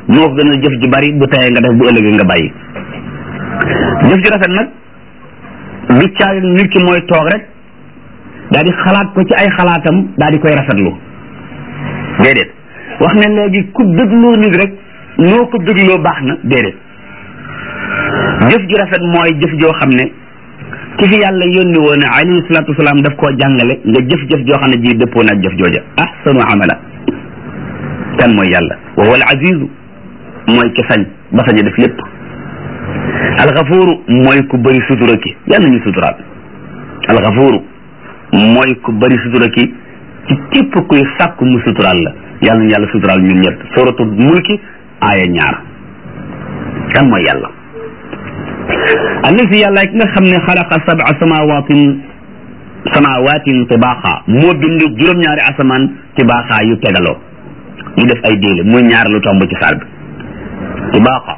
moo ko gënal jëf ji bari bu tayee nga def bu ëllëgee nga bàyyi jëf ji rafet nag du caagi nit ki mooy toog rek daal di xalaat ko ci ay xalaatam daal di koy rafetlu déedéet wax ne léegi ku dégloo nit rek noo ko dégloo baax na déedéet jëf ju rafet mooy jëf joo xam ne ki fi yàlla yónni woon alayhi salaatu wasalaam daf koo jàngale nga jëf-jëf joo xam ne ji dëppoo na ak jëf jooja ahsanu amala kan mooy yàlla wa huwa al azizu mooy ki sañ ba sañ a def lépp alxafuuru mooy ku bëri sutura ki yàlla ñu suturaal alxafuuru mooy ku bëri sutura ki ci képp kuy sàkku mu suturaal la yàlla ñu yàlla suturaal ñun ñëpp suratu mulki aaya ñaar kan mooy yàlla allazi yàlla ki nga xam ne xalaqa sab'a samawatin samawatin tibaaxa moo bind juróom-ñaari asamaan tibaaxa yu tegaloo ñu def ay déele muy ñaar lu tomb ci saar bi tibaaxa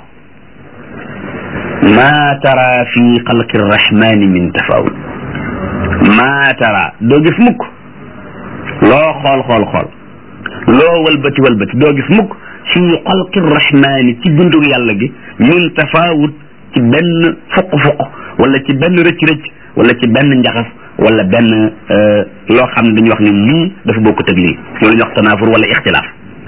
ma tara fi xalqi rrahmani min tafawut ma tara doo gis mukk loo xool xool xool loo walbati walbati doo gis mukk fi xalqi rrahmani ci bindug yàlla gi min tafawut ci benn fuq-fuq wala ci benn rëcc-rëcc wala ci benn njaxas wala benn loo xam ne dañuy wax ne lii dafa bokkut ak lii loolu ñuy wax tanaafur wala ixtilaaf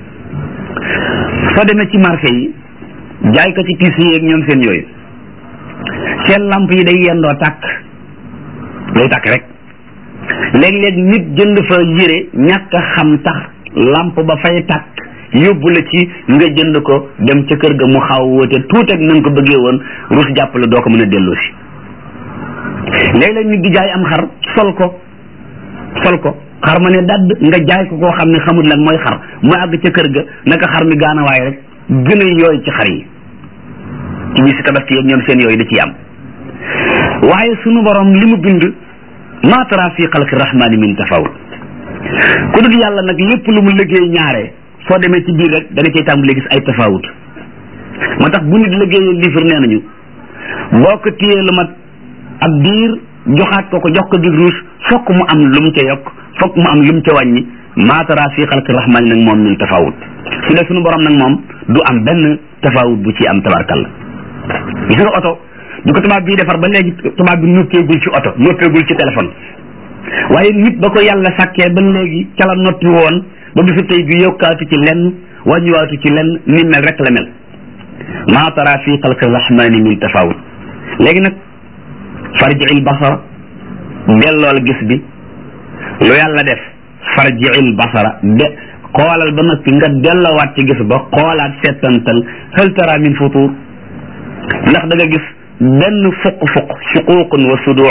soo demee ci marché yi jaay ko ci tiis yi ak ñoom seen yooyu seen lamp yi day yendoo tàkk day tàkk rek léeg-léeg nit jënd fa yére ñàkk a xam tax lamp ba fay tàkk yóbbu la ci nga jënd ko dem ca kër ga mu xaw wóote tuut ak na nga ko bëggee woon rus jàpp la doo ko mën a delloo si léeg-léeg nit di jaay am xar sol ko sol ko xar ma ne dadd nga jaay ko koo xam ne xamul lan mooy xar mu àgg ca kër ga naka xar mi gaanawaay rek gën a yooy ci xar yi ci bi si tabaski yeeg ñoom seen yooyu da ciy am waaye sunu borom li mu bind maa tara fi xalqi rahmani min tafawut ku dul yàlla nag lépp lu mu liggéey ñaare soo demee ci biir rek da nga cay tàmbalee gis ay tafawut moo tax bu nit liggéeyee liifir nee nañu boo ko téyee lu mat ab diir joxaat ko ko jox ko dig ruus fokk mu am lu mu ca yokk fokk mu am lu mu ca wàññi maa tara fi xalqi rahmani nag moom min tafawut su dee sunu borom nag moom du am benn tafawut bu ci am tabarkalla gis nga oto du ko tubaab bii defar ba léegi tubaab bi noppeegul ci oto noppeegul ci téléphone waaye nit ba ko yàlla sàkkee ba léegi ca la noppi woon ba bisu tey bi yokkaatu ci lenn wàññiwaatu ci lenn ni mel rek la mel maa tara fi xalqi rahmani min tafawut léegi nag farji'il basara dellool gis bi lu yàlla def farji'il basara de xoolal ba noppi nga delloowaat ci gis ba xoolaat settantal hal tara min futur ndax da nga gis benn fuq-fuq shuququn wa suduu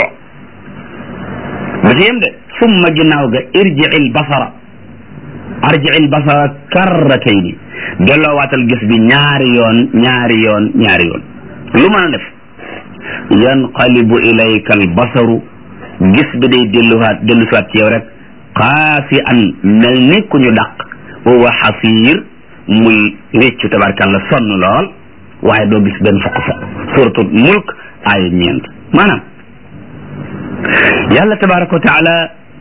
ba ci yem de summa ginnaaw ga irji'il basara arji'il basara karratayni delloowaatal gis bi ñaari yoon ñaari yoon ñaari yoon lu mën a def yanqalibu ilayka al basaru gis bi day delluwaat dellusiwaat ci yow rek xaasi an mel ni ku ñu dàq wa xasiir muy réccu tabarkalla sonn lool waaye doo gis benn fokk fokk suratul mulk aaya ñeent maanaam yàlla tabaraka wa taala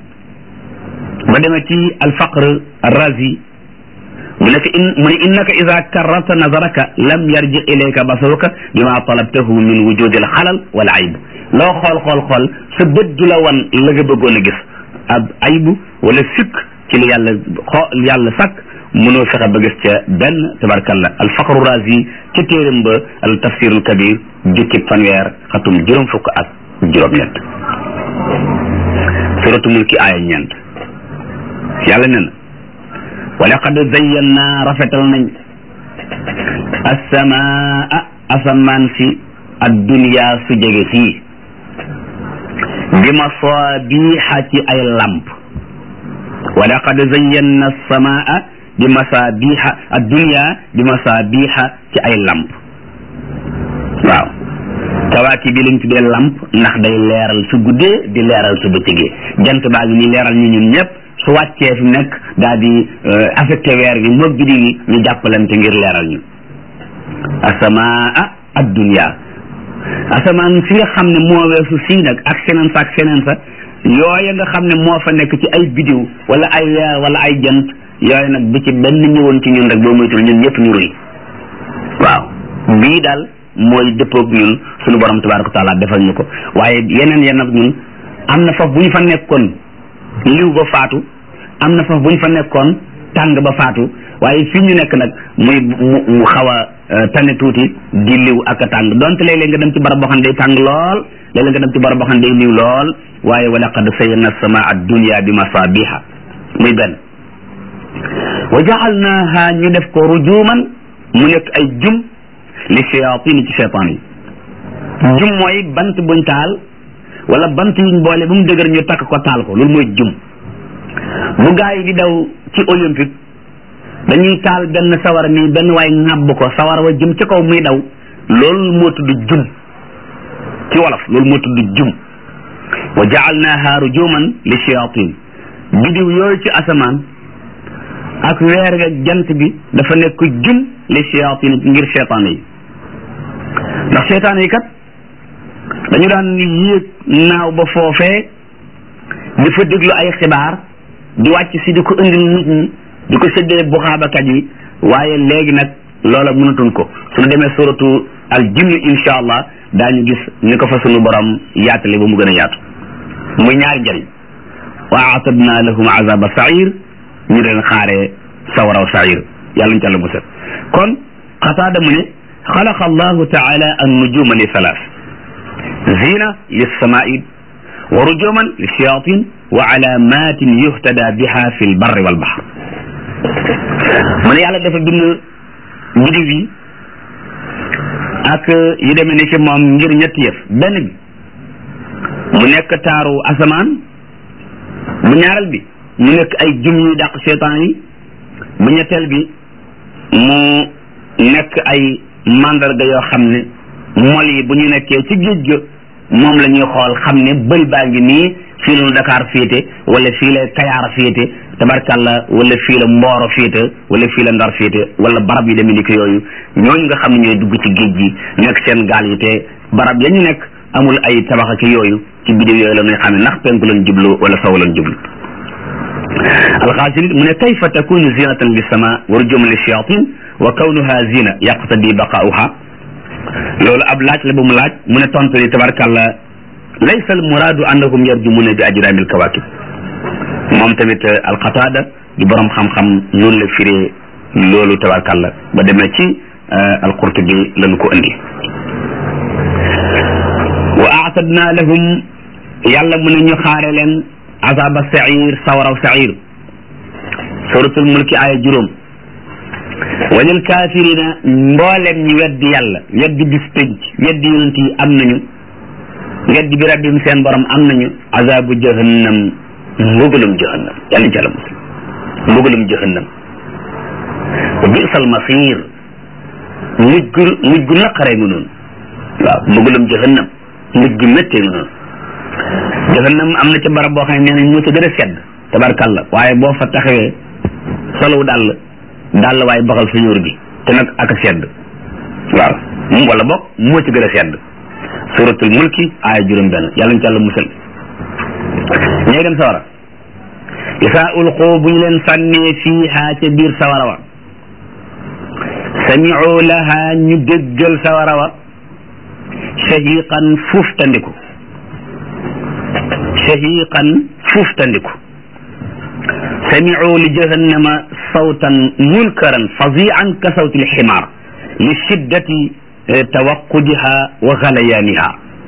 ba demee ci alfaqr arrazi mu ne in mu ne innaka ida karrarta nazaraka lam yarji ilayka basaruka bima talabtahu min wujudi alxalal wal ayb loo xool xool xool sa bët du la wan la nga bëggoon a gis ab aybu wala sikk ci li yàlla xoo yàlla sàkk mënoo fexe ba gis ca benn tabarkalla alfaqru razi ca téeram ba al tafsirul kabir jukki fanweer xatum juróom fukk ak juróom-ñett suratu mulki aaya ñeent yàlla nee na wa laqad zayyanna rafetal nañ assamaa asamaan si addunya su jege sii bi masaabiha ci ay lamp wa laqad zayyanna assamaa bi masaabiha addunya bi masaabiha ci ay lamp waaw kawaaki bi lañ tuddee lamp ndax day leeral su guddee di leeral su bëccëgee jant baa ngi ni leeral ñu ñun ñëpp su wàccee fi nekk daal di affecté weer bi moog biddi yi ñu jàppalante ngir leeral ñu asamaa addunya asamaan si nga xam ne moo weesu sii nag ak seneen sa ak seneen sa yooya nga xam ne moo fa nekk ci ay bidiw wala ay weer wala ay jant yooyu nag bi ci benn ñëwoon ci ñun rek boo moytul ñun ñëpp ñu rëy waaw bii daal mooy dëppoog ñun suñu borom tabaraka wa taala defal ñu ko waaye yeneen yenn ak ñun am na foofu bu ñu fa nekkoon liw ba faatu am na foofu bu ñu fa nekkoon tàng ba faatu waaye fii ñu nekk nag muy mu mu xaw a tane tuuti di liw ak a tàng donte léeg-léeg nga dem ci barab boo xam ne day tàng lool léeg-léeg nga dem ci barab boo xam ne day liw lool waaye wa laqad sayyarna samaa ad-dunya bi masabiha muy benn wa ja'alnaha ñu def ko rujuman mu nekk ay jum li shayatin ci cheytaan yi jum mooy bant buñ taal wala bant yuñ boole bu mu dëgër ñu takk ko taal ko loolu mooy jum bu gaa yi di daw ci olympique dañuy taal benn sawara nii benn waay ŋàbb ko sawara wa jëm ci kaw muy daw loolu moo tudd jum ci wolof loolu moo tudd jum wa jaalnaaha rujuman li shayatin bidiw yooyu ci asamaan ak weer ga jant bi dafa nekk jum li shayatin ngir seytaane yi ndax seytaane yi kat dañu daan yéeg naaw ba foofee di fa déglu ay xibaar di wàcc si di ko indil nit ñi di ko séddale buxaabakat yi waaye léegi nag loola mënatuñ ko suñu demee suratu al jinni insha allah daañu gis ni ko fa sunu borom yaatale ba mu gën a yaatu muy ñaari njëriñ wa aatadna lahum azaba sair ñu leen xaaree sawaraw sair yàlla ñu ca la musal kon xataada mu ne xalaqa allahu taala an nujuma li thalath zina lissamai wa rujuman lishayatin wa alamatin yuhtada biha fi lbarri walbahr mu ne yàlla dafa bind bidiw yi ak yu demee ni ci moom ngir ñetti yëf benn bi mu nekk taaru asamaan bu ñaareel bi mu nekk ay jum yu dàq seetaan yi bu ñetteel bi mu nekk ay mandarga yoo xam ne mol yi bu ñu nekkee ci géej ga moom la ñuy xool xam ne bël baa ngi nii fii la Dakar féete wala fii la Kayaar féete tabarkalla wala fii la Mbooro féete wala fii la Ndar féete wala barab yi demee ni ko yooyu ñooñu nga xam ne ñooy dugg ci géej gi nekk seen gaal yi te barab ya ñu nekk amul ay tabax ak yooyu ci bidéo yooyu la ñuy xam ne ndax penku lañ jublu wala saw lañ jublu alxaasiri mu ne kayfa takunu zinatan li sama wa rujuman li shayatin wa kawnuha zina yaqtadi baqauha loolu ab laaj la bu mu laaj mu ne tontu li tabarkalla laysa al muraadu annahum yarjumuna bi ajrami al kawakib moom tamit alqataada di borom xam-xam noonu la firee loolu tabarkalla ba demee ci alqurtubi lañu ko indi wa aatadna lahum yàlla mu ne ñu xaare leen azaba sair sawaraw sair suratul mulki aya juróom walil kafirina mboolem ñi weddi yàlla weddi bis pénc weddi yonent yi am nañu weddi bi rabbim seen borom am nañu azabu jahannam mbugalum jahannam yàlla ci àlla muslim mbugalum jahannam wa bisal masir mujj gu mujj gu naqaree ngi noonu waaw mbugalum jahannam mujj gu méttee ngi noonu jahannam am na ca barab boo xam ne nee nañ moo ca gën a sedd tabarkalla waaye boo fa taxawee solow dàll dàll waaye baxal sa ñóor gi te nag ak a sedd waaw wala boog moo ci gën a sedd suratul mulki aaya juróom benn yàlla ñu ci àlla musal ñooy dem sawara isaa ulqu bu ñu leen sànnee fiiha ca biir sawara wa samiu laha ñu déggal sawara wa shahiqan fuuftandiku shahiqan fuuftandiku samiu li jahannama sawtan munkaran fazian ka sawti lximaar li shiddati tawaqudiha wa galayaaniha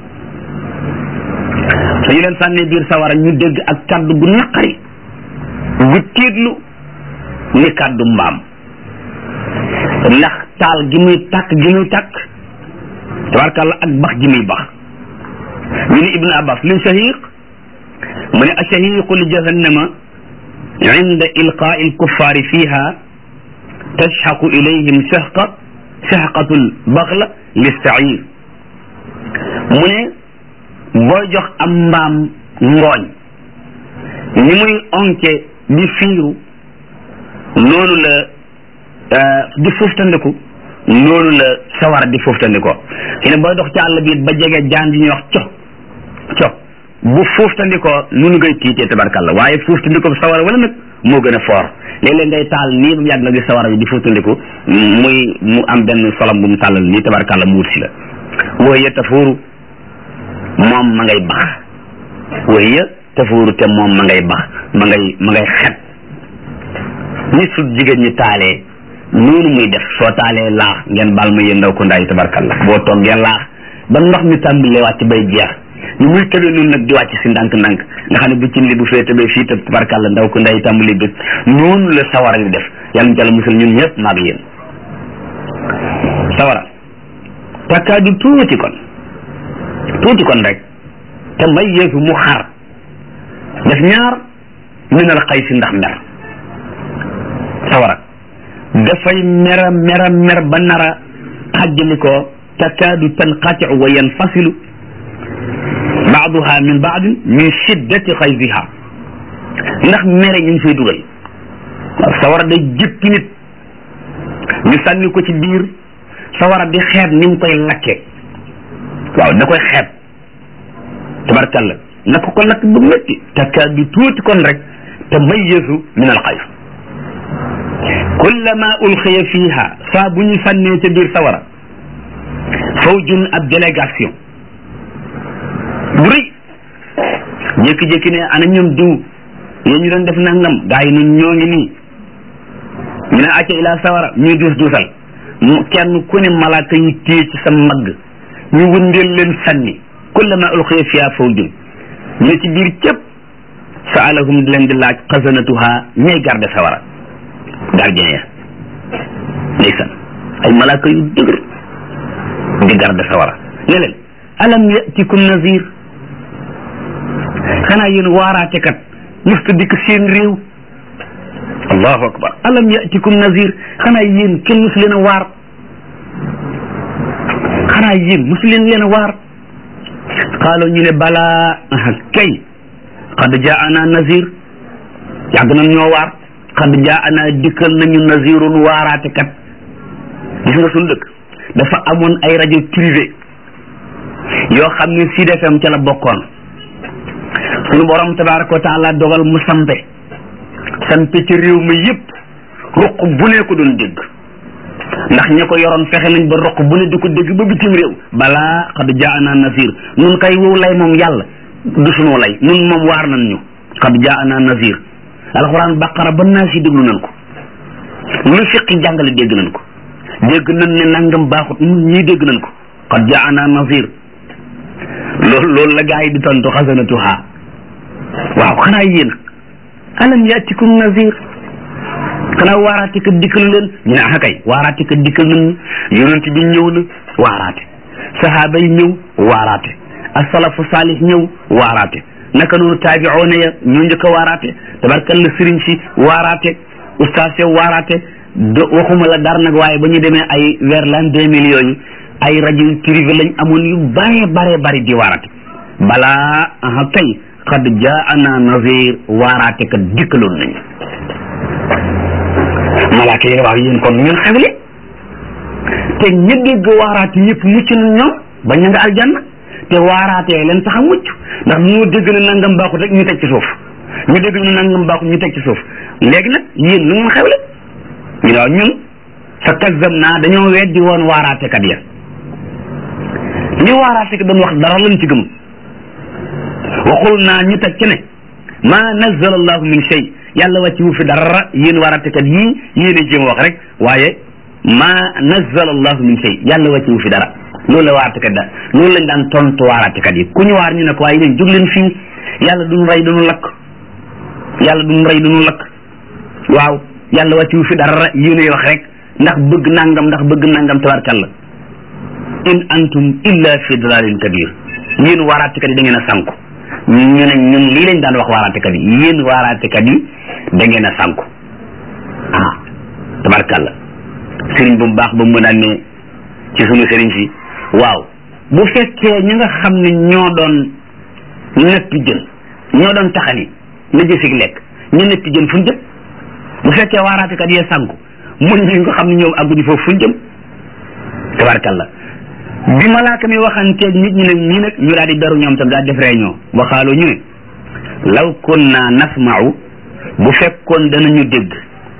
suñu leen sànnee biir sawara ñu dégg ak kàddu gu naqari gu tiitlu ni kàddu mbaam ndax taal gi muy tàkk gi muy tàkk tabarkàlla ak bax gi muy bax ñu ne ibnu abbas luy shahiq mu ne ashahiqu li jahannama inda ilqaai alkuffaari fiha tashxaqu ilayhim shahqa shahqatul baxla listair mu ne booy jox am mbaam ngooñ ni muy onke di fiiru noonu la di fuftandiku noonu la sawara di fuftandikoo fi ne booy dox ci àll bi ba jege jaan ji ñuy wax co co bu fuftandikoo nunu ngay tiitee tabarkalla waaye fuftandikoo sawara wala nag moo gën a foor léeg-léeg ngay taal nii ba mu yàgg nga gis sawara bi di fuutandiku muy mu am benn solom bu mu tàllal nii tabarkàlla mu wut si la wooye tafuuru moom ma ngay bax wooye tafuuru te moom ma ngay bax ma ngay ma ngay xet ni su jigéen ñi taalee noonu muy def soo taalee laax ngeen baal ma yéen ndaw ko ndaay tabarkàlla boo toggee laax ba ndox mi tàmbalee wàcc bay jeex ñu muy tëbe noonu nag di wàcc si ndànk-ndànk nga xam ne bu cin li bu fee tëbee fii te tabarkàlla ndaw ko nday tàmbali bés noonu la sawara di def yàlla ñu jàll musal ñun ñëpp maag yéen sawara takkaadu tuuti kon tuuti kon rek te may yeesu mu xar def ñaar minal xay si ndax mer sawara dafay mera mera mer ba nara xajjali ko takaadu tanqatiu wa yanfasilu baaduha min baadin min shiddati xayziha ndax mere ñu ngi fay dugal waaw sawara day jëppi nit ñu sànni ko ci biir sawara di xeeb ni mu koy lakke waaw da koy xeeb tabarkalla na ko ko lakk bu métti takaadu tuuti kon rek te mayyazu min al xayf kullama ulxiya fiha saa bu ñu sànnee ca biir sawara fawjun ab délégation bu rëy jékki-jékki ne ana ñoom diw yéen ñu doon def nangam gaa yi nun ñoo ngi nii ñu ne acca ila sawara ñuy duus duusal mu kenn ku ne malaaka yi téye ci sa magg ñu wëndeel leen sànni kullama ulxiya fiha fawjun ñu ne ci biir cëpp saalahum di leen di laaj xasanatuha ñay garde sawara gardien ya ndeysaan ay malaaka yu dëgër di garde sawara ne leen alam yatikum nazir xanaa yéen waaraate kat musta dikk seen réew allahu akbar alam yatikum nazir xanaa yéen kenn musu leen a waar xanaa yéen musu leen leen a waar xaalo ñu ne balaa kay qad jaana nazir yàgg nañ ñoo waar qad jaana dikkal nañu nazirun waaraate kat gis nga suñu dëkk dafa amoon ay rajo privé yoo xam ne Sud FM ca la bokkoon suñu borom tabaraka wa taala dogal mu sampe sampe ci réew mi yëpp ruq bu ne ko doon dégg ndax ña ko yoroon fexe nañ ba ruq bu ne di ko dégg ba bitim réew balaa xad jaana nasir nun kay wow lay moom yàlla du sunu lay nun moom waar nañ ñu xad jaana nasir alxuraan baqara ba naa si déglu nañ ko lu fiqi jàngale dégg nañ ko dégg nañ ne nangam baaxut nun ñii dégg nañ ko xad jaana nasir loolu loolu la gaa yi di tontu xasanatuha waaw xanaa yéen alam yaatikum nazir xanaa waaraate ka dikkal leen ñu ne ah kay waaraate ka dikkal nañ yonent bi ñëw na waaraate sahaaba yi ñëw waaraate asalafu saalih ñëw waaraate naka noonu taabioona ya ñoo njëkk a waaraate tabarkalla sëriñ si waaraate ustaas ya waaraate do waxuma la dar nag waaye ba ñu demee ay vers l'an deux mille yooyu ay rajo yu privé lañ amoon yu bare bare bari di waaraate balaa aha kay qad jaana nazir waaraate ka dikkaloon nañu malaaka yi waaw yéen kon ñun xewle te ña dégg waaraate ñëpp mucc na ñoom ba ña nga aljanna te waaraatee leen tax a mucc ndax ñoo dégg na nangam baaxut rek ñu teg ci suuf ñu dégg na nangam baaxut ñu teg ci suuf léegi nag yéen lu ngeen xewle ñu ne waaw ñun fa kazzab naa dañoo weddi woon waaraatekat ya li waaraatekat doon wax dara lañ ci gëm waxul naa ñu teg ci ne ma nazzala allahu min shay yàlla wàcci wu fi dara yéen waaraatekat yii yéen a jéem a wax rek waaye ma nazzala allahu min shay yàlla wàcci wu fi dara loolu la waaraatekat da loolu lañ daan tontu waaraatekat yi ku ñu waar ñu ne ko waaye yéen jóg leen fii yàlla duñu rey duñu lakk yàlla duñu rey duñu lakk waaw yàlla wàcci wu fi dara yéen a wax rek ndax bëgg nangam ndax bëgg nangam tabarkalla in antum illa fi dalalin kabir yéen waaraatekat yi da ngeen a sànku ñu ne ñun lii lañ daan wax waaraatekat yi yéen waaraatekat yi da ngeen a sànku ah tabarkalla sëriñ bu baax ba mu daan ne ci sunu sëriñ si waaw bu fekkee ñi nga xam ne ñoo doon neppi jën ñoo doon taxani la jësig lekk ñu neppi jën fu ñu jëm bu fekkee waaraatekat yee sànku mun ñi nga xam ne ñoom àgguñu foofu fu ñu jëm tabarkalla bi malaaka mi waxanteeg nit ñi nag ñii nag ñu daal di daru ñoom tam daal def réunion waxaaloo ñu ne law kunna nasma'u bu fekkoon danañu dégg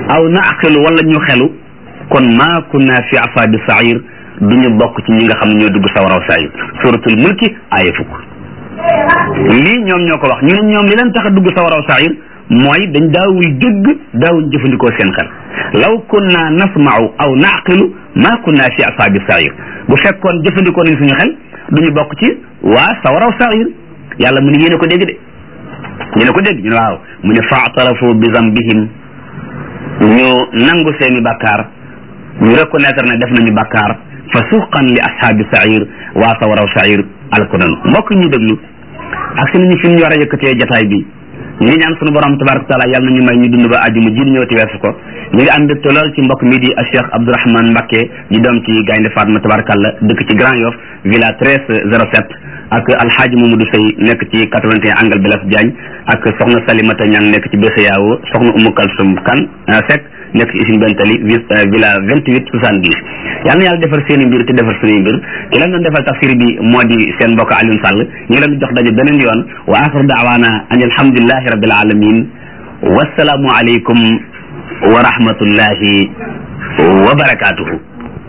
aw naaqilu wala ñu xelu kon maa kunna fi asaabi sair duñu bokk ci ñi nga xam ne ñoo dugg sawaraw sair suratul mulki aaya fukk lii ñoom ñoo ko wax ñu ne ñoom li leen tax a dugg sawaraw sair mooy dañ daawul dégg daawuñ jëfandikoo seen xel law kunna nasma'u aw naqilu ma kunna fi asaabi sair bu fekkoon jëfandikoo nañ suñu xel duñu bokk ci waa sawaraw sair yàlla mu ne yéen a ko dégg de yéen a ko dégg ñu ne waaw mu ne faatarafu bi zambihim ñu nangu seeni bàkkaar ñu reconnaître ne def nañu bàkkaar fa suqan li ashaabi sair waa sawaraw sair alko nanu mbokk ñu déglu ak si nañu fi ñu war a yëkkatee jataay bi ñu ngi ñaan sunu borom tabaraka taala yàlla nañu may ñu dund ba àjjuma ji ñëw ti weesu ko ñu ngi am mbégte lool ci mbokk mi di Cheikh Abdourahmane Mbacké di doom ci Gaynde Fatma tabarakallah dëkk ci Grand Yoff villa 1307 ak alxaaji Mamadou Sey nekk ci 81 angle Blaise Diagne ak soxna Salimata Ñang nekk ci Bessa Yaawo soxna Umu Kalsum Kan Seck nekk ci Usine Bentali villa 28 70 yal na yàlla defar seen i mbir te defar suñuy mbir ki leen doon defal tafsir bi moo di seen mbokk Alioune Sall ñu ngi leen di jox daje beneen yoon wa axiru daawaana an alhamdulillahi rabbil alamin wassalaamu aleykum wa rahmatullahi wa barakatuhu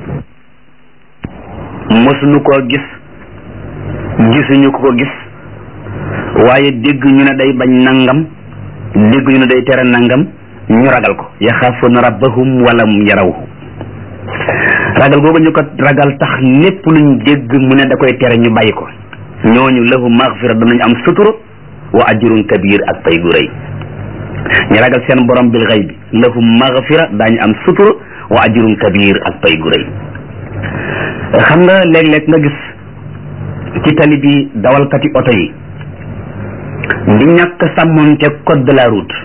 mosuñu koo gis gisuñu ko ko gis waaye dégg ñu ne day bañ nangam dégg ñu ne day tere nangam ñu ragal ko yaxaafuna rabbahum walam yarawhu ragal googu ñu ko ragal tax lépp luñ dégg mu ne da koy tere ñu bàyyi ko ñooñu lahu maxfira danañ am sutura wa ajrun kabir ak pay gu rëy ñu ragal seen borom bil xaybi lahu maxfira daañu am sutura wa ajrun kabir ak pay gu rëy xam nga léeg-léeg nga gis ci tali bi dawalkati oto yi di ñàkk sàmmoon te code de la route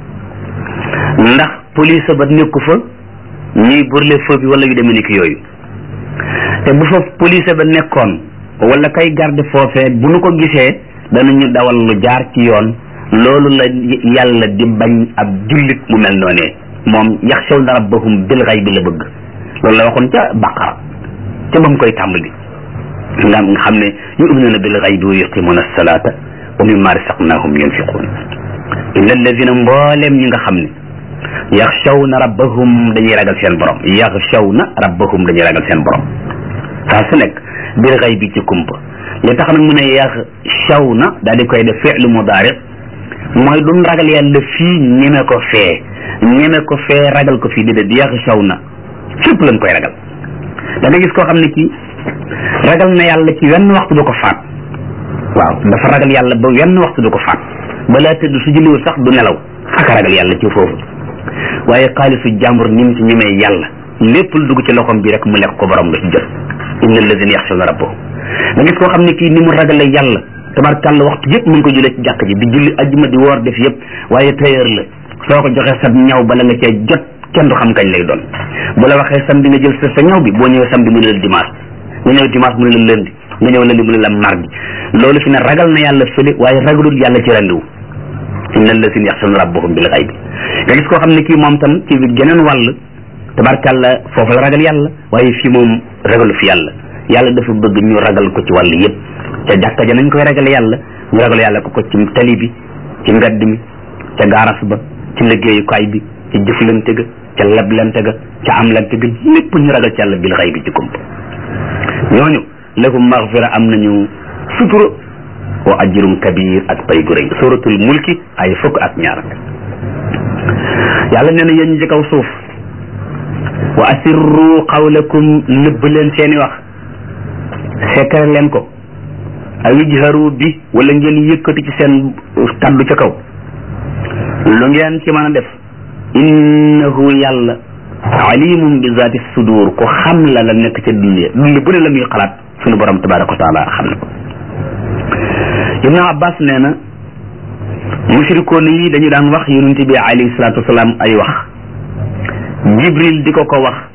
ndax police ba nekku fa ñuy burle feu bi wala yu demee ni ki yooyu te bu fa police ba nekkoon wala kay garde foofee bu nu ko gisee danañu dawal lu jaar ci yoon loolu la yàlla di bañ ab jullit mu mel noonee moom yaxshawna rabbahum bil ghaybi la bëgg loolu la waxoon ca baqara ca ba mu koy tàmbali nga nga xam ne yu'minuuna bil ghaybi wa yuqimuuna as-salaata wa mimma razaqnaahum yunfiquun inna alladina mbooleem ñi nga xam ne yaxshawna rabbahum dañuy ragal seen borom yaxshawna rabbahum dañuy ragal seen borom saa su nekk bil ghaybi ci kumpa li tax nag mu ne yaxshawna daal di koy def fi'lu mudaari mooy duñ ragal yàlla fii ñeme ko fee ñeme ko fee ragal ko fii déedéet yaxshawna fépp lañ koy ragal da nga gis koo xam ne kii ragal na yàlla ci wenn waxtu du ko faat waaw dafa ragal yàlla ba wenn waxtu du ko faat balaa tëdd su julliwul sax du nelaw ak ragal yàlla ci foofu waaye xaalisu jàmbur ni mu ci ñemee yàlla lépp lu dugg ci loxoom bi rek mu lekk ko borom nga ci jël inna alladina yaxshawna rabbahum da gis koo xam ne kii ni mu ragale yàlla tabarkàlla waxtu yëpp mu ngi ko julee ci jàkk ji di julli ajjuma di woor def yëpp waaye tailleur la soo ko joxee sa ñaw bala nga cee jot kenn du xam kañ lay doon bu la waxee samedi nga jël sa sa ñaw bi boo ñëwee samedi mu ne la dimanche nga ñëw dimanche mu ne la lundi nga ñëw lundi mu ne la mardi loolu fi ne ragal na yàlla fële waaye ragalul yàlla ci rendiwu inna alladina yaxshawna rabbahum bil ghaybi nga gis koo xam ne kii moom tam ci geneen wàll tabarkàlla foofu la ragal yàlla waaye fii moom ragalu fi yàlla yàlla dafa bëgg ñu ragal ko ci wàll yëpp ca jàkka ja nañ koy ragale yàlla ñu ragal yàlla ko ko ci tali bi ci mbedd mi ca gaaras ba ci liggéeyukaay bi ci jëflante ga ca leblante ga ca amlante ga lépp ñu ragal ci yàlla bil ghaybi ci kumpa ñooñu lahum maghfira am nañu sutura wa ajrun kabir ak pay gu rëy suratul mulki ay fukk ak ñaar yàlla nee na yéen ñi ci kaw suuf wa asirru qawlakum nëbb leen seeni wax sekkare leen ko aw ijharu bi wala ngeen yëkkati ci seen kaddu ca kaw lu ngeen ci mën a def innahu yàlla alimum bi zaati sudur ko xam la la nekk ca dund ya dund bu ne la muy xalaat sunu borom tabaraka wa taala xam na ko ibnu abbas nee na mushrikoon yi dañu daan wax yonent bi alayhi salaatu wasalaam ay wax jibril di ko ko wax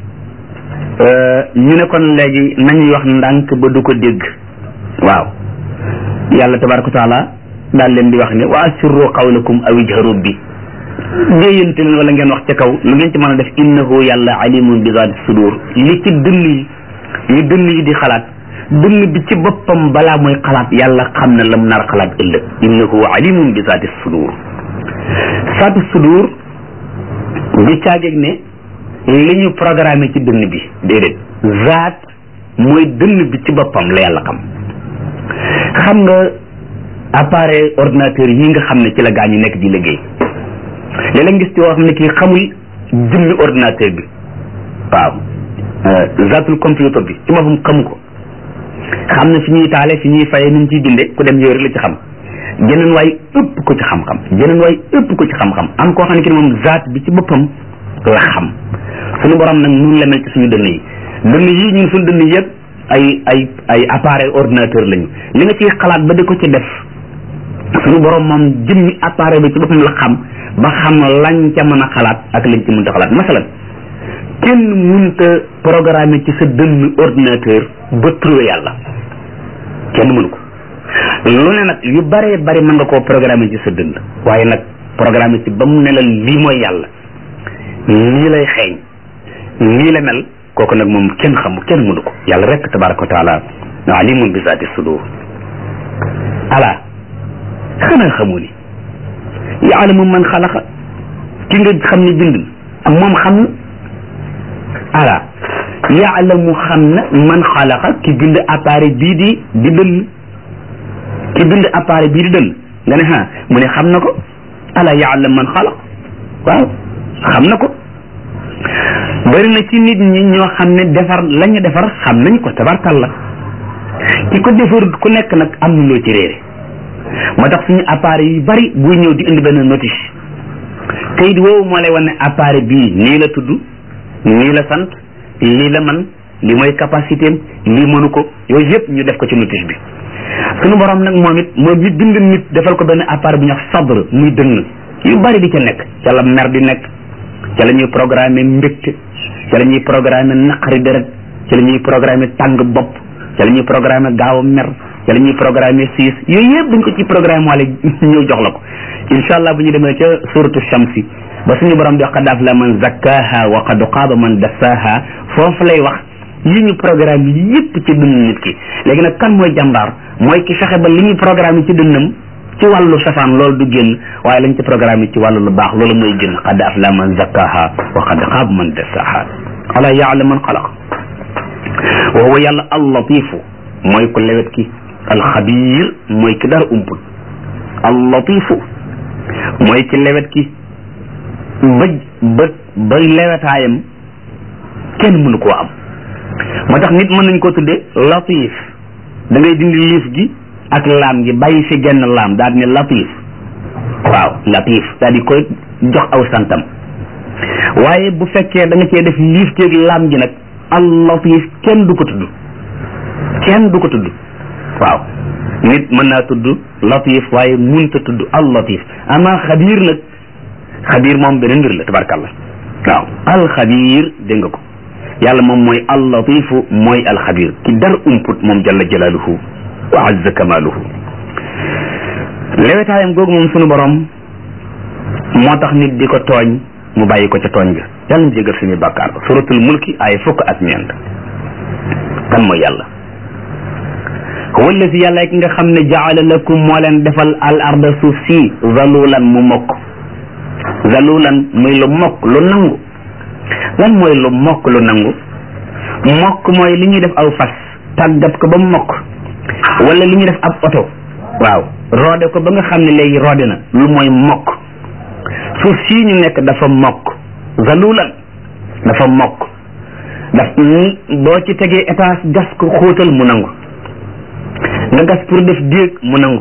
ñu ne kon léegi nañuy wax ndànk ba du ko dégg waaw yàlla tabaraka wa taala daal leen di wax ne wa asirru qawlakum aw ijharu bi déeyante leen wala ngeen wax ca kaw lu ngeen ci mën a def innahu yàlla alimun bi zaati sudur li ci dënn yi li dënn yi di xalaat dënn bi ci boppam balaa mooy xalaat yàlla xam na lam nar xalaat ëllëg innahu alimun bi zaati sudur zaati sudur bi caageeg ne li ñu programmé ci dënn bi déedéet zaat mooy dënn bi ci boppam la yàlla xam xam nga appareil ordinateur yi nga xam ne ci la gaa ñu nekk di liggéey léeg-léeg ngis ci yoo xam ne kii xamul jëmmi ordinateur bi waaw zaatul computer bi ci boppam xamu ko xam ne fi ñuy taale fi ñuy faye ni ñu ciy binde ku dem yooyu rek la ci xam jeneen waay ëpp ko ci xam-xam jeneen waay ëpp ko ci xam-xam am koo xam ne ki ne moom zaat bi ci boppam la xam suñu borom nag nun la mel ci suñu dënn yi dënn yi ñun suñu dënn yëpp ay ay ay appareil ordinateur lañu li nga ciy xalaat ba di ko ci def suñu borom moom jëmmi appareil bi ci boppam la xam ba xam lañ ca mën a xalaat ak lañ ci mënta xalaat masalan kenn mënta programmer ci sa dënn ordinateur ba trouver yàlla kenn mënu ko lu ne nag yu bare bari mën nga koo programmer ci sa dënn waaye nag programmer ci ba mu ne la lii mooy yàlla lii lay xeeñ lii la mel kooku nag moom kenn xamu kenn mënu ko yàlla rek tabaraka wa taala alimun bi zaati sudur ala xanaa xamu ni yaalamu man xalaqa ki nga xam ne bind ak moom xam na ala yaalamu xam na man xalaqa ki bind appareil bii di di dënn ki bind appareil bii di dënn nga ne ha mu ne xam na ko ala yaalam man xalaq waaw xam na ko bari na ci nit ñi ñoo xam ne defar la ñu defar xam nañ ko tabarkalla ki ko defar ku nekk nag am na loo ci réere moo tax suñu appareil yu bari buy ñëw di indi benn notice kayit woowu moo lay wan ne appareil bii nii la tudd nii la sant lii la man li mooy capacité am lii mënu ko yooyu yëpp ñu def ko ci notice bi suñu borom nag moom it moom mi bind nit defal ko benn appareil bu ñuy wax sabr muy dënn yu bari di ca nekk ca la mer di nekk ca la ñuy programmer mbégte ca la ñuy programmer naqari deret ca la ñuy programmer tàng bopp ca la ñuy programmer gaaw a mer ca la ñuy programmer siis yooyu yëpp buñ ko ci programme wala ñëw jox la ko incha allah bu ñu demee ca suratu shamsi ba suñu borom di wax qad aflaha man zakkaha wa qad xaaba man dassaha foofu lay wax yi ñu programme yi yëpp ci dund nit ki léegi nag kan mooy jàmbaar mooy ki fexe ba li ñuy programme ci dënnam ci wàllu safaan loolu du génn waaye lañ ci programme ci wàllu lu baax loolu mooy génn qad aflaha man zakkaha wa qad xaaba man dassaha ala yaalam man xalaq wa huwa yàlla al latifu mooy ku lewet ki alxabir mooy ki dara umpul al latifu mooy ki lewet ki ba ba ba lewetaayam kenn mënu koo am moo tax nit mën nañ ko tudde latif da ngay dindi liif gi ak laam gi bàyyi fi genn laam daal di ne latif waaw latif daal di koy jox aw santam waaye bu fekkee da nga cee def liif gi ak laam gi nag al latif kenn du ko tudd kenn du ko tudd waaw nit mën naa tudd latif waaye munta tudd al latif ama xabiir nag xabiir moom beneen mbir la tabarkàllah waaw alxabiir dégg nga ko yàlla moom mooy al latifu mooy alxabiir ki dar umput moom jalla jalaaluhu wa azza kamaaluhu lewetaayam googu moom sunu borom moo tax nit di ko tooñ mu bàyyi ko ca tooñ ga yàlla ñu jégal suñuy bàkkaar suratul mulki ay fukk ak ñeent kan mooy yàlla huwa allazi yàlla ki nga xam ne jaala lakum moo leen defal al arda suuf si zalulan mu mokk zalulan muy lu mokk lu nangu lan mooy lu mokk lu nangu mokk mooy li ñuy def aw fas tàggat ko ba mu mokk wala li ñuy def ab oto waaw roode ko ba nga xam ne léegi roode na lu mooy mokk suuf sii ñu nekk dafa mokk zalulan dafa mokk daf boo ci tegee étage gas ko xóotal mu nangu nga gas pour def déeg mu nangu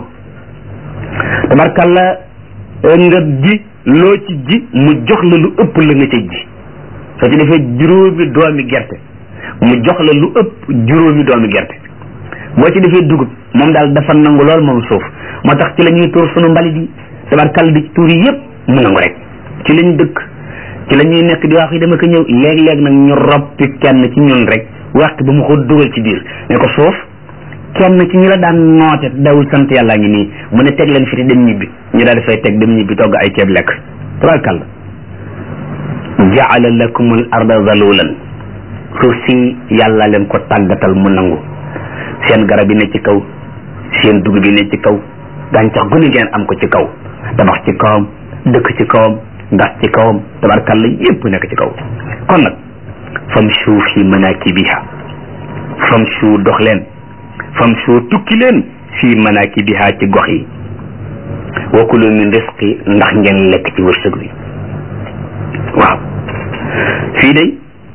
tabarkalla nga ji loo ci ji mu jox la lu ëpp la nga ca ji soo ci defee juróomi doomi gerte mu jox la lu ëpp juróomi doomi gerte boo ci defee dugub moom daal dafa nangu lool moom suuf moo tax ci la ñuy tuur sunu mbalit yi tabarkalla di ci tuur yi yëpp mu nangu rek ci lañ dëkk ci la ñuy nekk di wax yi dama ko ñëw léeg-léeg nag ñu roppi kenn ci ñun rek waxtu ba mu ko dugal ci biir ne ko suuf kenn ci ñu la daan noote dawul sant yàllaa ngi nii mu ne teg leen fi te dem ñibbi ñu daal di fay teg dem ñibbi togg ay ceeb lekk tabarkalla jaala lakum al arda zalulan suuf si yàlla leen ko tàggatal mu nangu seen garab yi ne ci kaw seen dugub yi ne ci kaw gàncax gu ne ngeen am ko ci kaw tabax ci kawam dëkk ci kawam ndax ci kawam tabarkalla yépp nekk ci kaw kon nag famshu fi manakibiha famshu dox leen famshu tukki leen fi manakibiha ci gox yi wa kulu min risqi ndax ngeen lekk ci wërsëg wi waaw fii day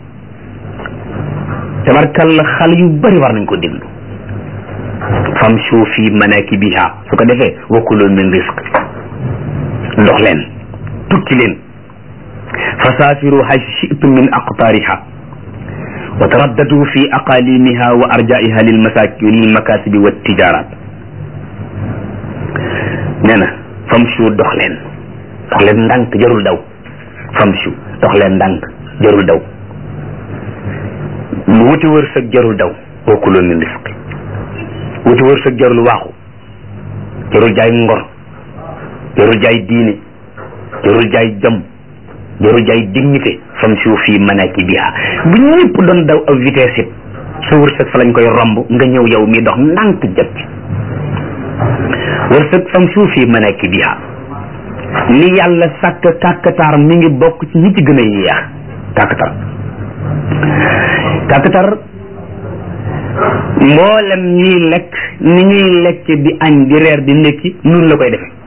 tabarkalla xale yu bari war nañ ko déglu famshu fi manakibiha su ko defee wa kulu min risqi dox leen tukki leen fasaafiru haysu shi'tum min aqtaariha wa taraddadu fi aqalimiha wa arjaiha lil masaaki lil makasibi wa tijarat nee na famshu dox leen dox leen ndànk jarul daw famshu dox leen ndànk jarul daw wuti wërsëg jarul daw wa kulu min risqi wuti wërsëg jarul waaxu jarul jaay ngor jarul jaay diine jarul jaay jom jarul jaay dignité famshu fi manakibiha bu ñëpp doon daw ak vitesse it sa wërsëg fa lañ koy romb nga ñëw yow mi dox ndànk jot ci wërsëg famshu fi manakibiha li yàlla sàkk kàkkatar mi ngi bokk ci ñi ci gën a yéex kàkkatar kàkkatar mboolem ñiy lekk ni ñuy lekk di añ di reer di ndékki noonu la koy defe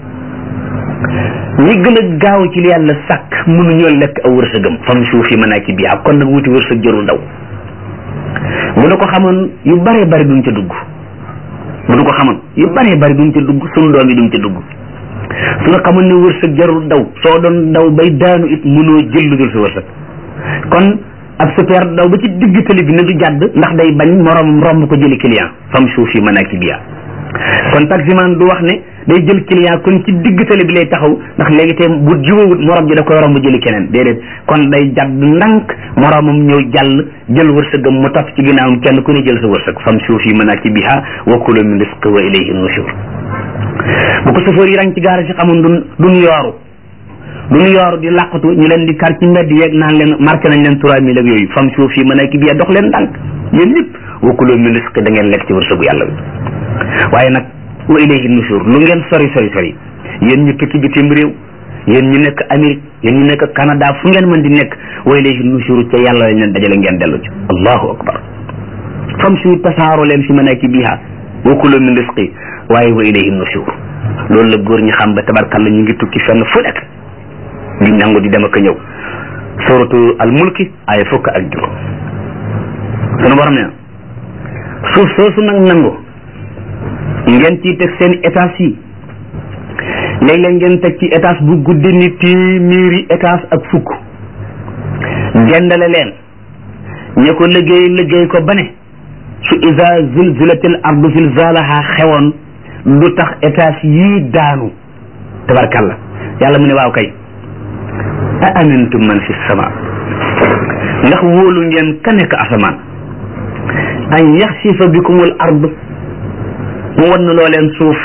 ñi gën a gaaw ci li yàlla sàkk mënuñoo lekk aw wërsëgam fam suuf yi mën a ci biyaa kon nag wuti wërsëg jarul daw bu nu ko xamoon yu bare bari duñ ca dugg bu nu ko xamoon yu bare bari duñ ca dugg sunu doom yi duñ ca dugg su nga xamoon ne wërsëg jarul daw soo doon daw bay daanu it mënoo jël lu dul sa wërsëg kon ab super daw ba ci digg tali bi ne du jàdd ndax day bañ morom romb ko jëli client fam suuf yi mën a ci biyaa kon taximan du wax ne day jël client kon ci digg tali bi lay taxaw ndax léegi te bu jiwawut morom ji da koy romb jëli keneen déedéet kon day jàdd ndànk moromam ñëw jàll jël wërsëgam mu topp ci ginnaawam kenn ku ne jël sa wërsëg fam suuf yi mën a ci biha wa kulu min risqi wa ilayhi nushur bu ko safóor yi rang ci gaara si xamoon dun duñ yooru duñ yooru di làqatu ñu leen di kar ci mbedd yeeg naan leen marqué nañ leen trois mille ak yooyu fam suuf yi mën a ci biha dox leen ndànk yéen ñëpp wa kulu min risqi da ngeen lekk ci wërsëgu yàlla bi waaye nag wa ilayhi nushur lu ngeen sori sori sori yéen ñu tukki bitim réew yéen ñu nekk Amérique yéen ñu nekk Canada fu ngeen mën di nekk wa ilayhi nushur ca yàlla lañ leen dajale ngeen dellu ci allahu akbar fam su tasaaro leen fi manakibiha wa kulu min risqi waaye wa ilayhi nushur loolu la góor ñi xam ba tabarkalla ñu ngi tukki fenn fu nekk di nangu di dem ak a ñëw suratu al mulki ay fukk ak juróom sunu borom ne suuf soosu nag nangu ngeen ciy teg seen étage yi léeg-léeg ngeen teg ci étage bu guddi ni téeméeri étage ak fukk gendale leen ña ko liggéey liggéey ko ba ne su isa zulzilatil ardu zilzalaha xewoon lu tax étage yii daanu tabarkalla yàlla mu ne waaw kay a amintum man fi sama ndax wóolu ngeen ka nekk asamaan an yaxsifa bikumul ard mu wan loo leen suuf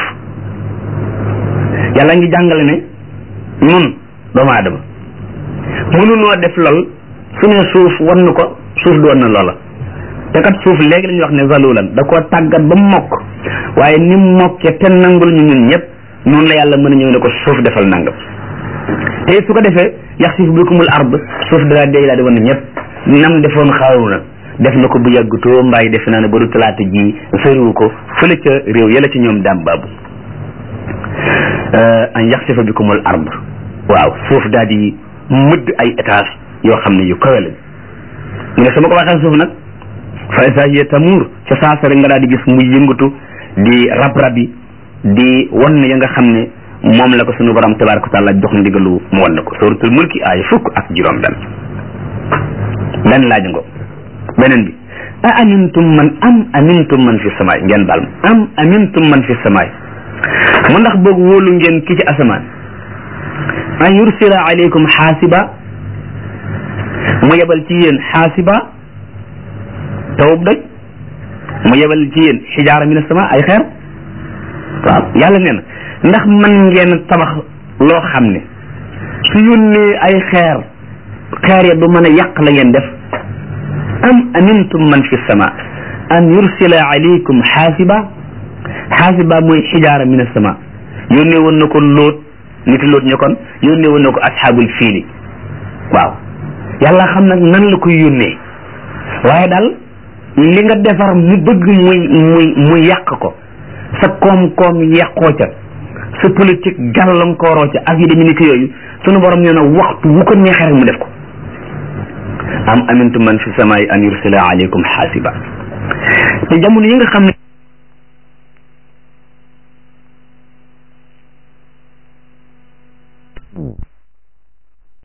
yàlla ngi jàngale ne nun doomu aadama mënunoo def lool su ne suuf wan ko suuf du wan na loola te kat suuf léegi la ñuy wax ne zalulan da koo tàggat ba mokk waaye ni mokkee te nangul ñu ñun ñëpp noonu la yàlla mën a ñëw ne ko suuf defal nangam te su ko defee yaxsif bikumul ard suuf daa day laa di wan ñëpp nam defoon xaaruna def na ko bu yàggutoo mbaay defe naa ne ba du talaata ji soriwu ko fële ca réew yële ci ñoom daam baabu an yaxsifa bikumul ard waaw suuf daal di mëdd ay étage yoo xam ne yu kawe lañ mu ne su ma ko waxee suuf nag fa isa hiya tamuur ca saasa rek nga daal di gis muy yëngatu di rab-rabi di wan ya nga xam ne moom la ko sunu borom tabaraka wa taala jox ndigalu mu wan na ko suratul mulki ay fukk ak juróom benn benn laaj ngo beneen bi a amintum man am amintum man fi samaay ngeen baal ma am amintum man fi samaay mu ndax boog wóolu ngeen ki ci asamaan an yursila alaykum xaasiba mu yebal ci yéen xaasiba tawub doj mu yebal ci yéen xijaara min sama ay xeer waaw yàlla nee na ndax man ngeen tabax loo xam ne su yónnee ay xeer xeer ya du mën a yàq la ngeen def am amintum man fi sama an yursila alaykum xaasiba xaasiba mooy xijaara min sama yónnee woon na ko lóot nit loot ñu kon yónnee woon na ko asxaabul fiili waaw yàlla xam nag nan la koy yónnee waaye daal li nga defar mu bëgg muy muy muy yàq ko sa koom-koom yàqoo ca sa politique gàllankooroo ca ak yu demee ni ki yooyu sunu borom nee na waxtu wu ko neexee rek mu def ko am amintu man fi samaay an yursila aleykum xaasiba te jamono yi nga xam ne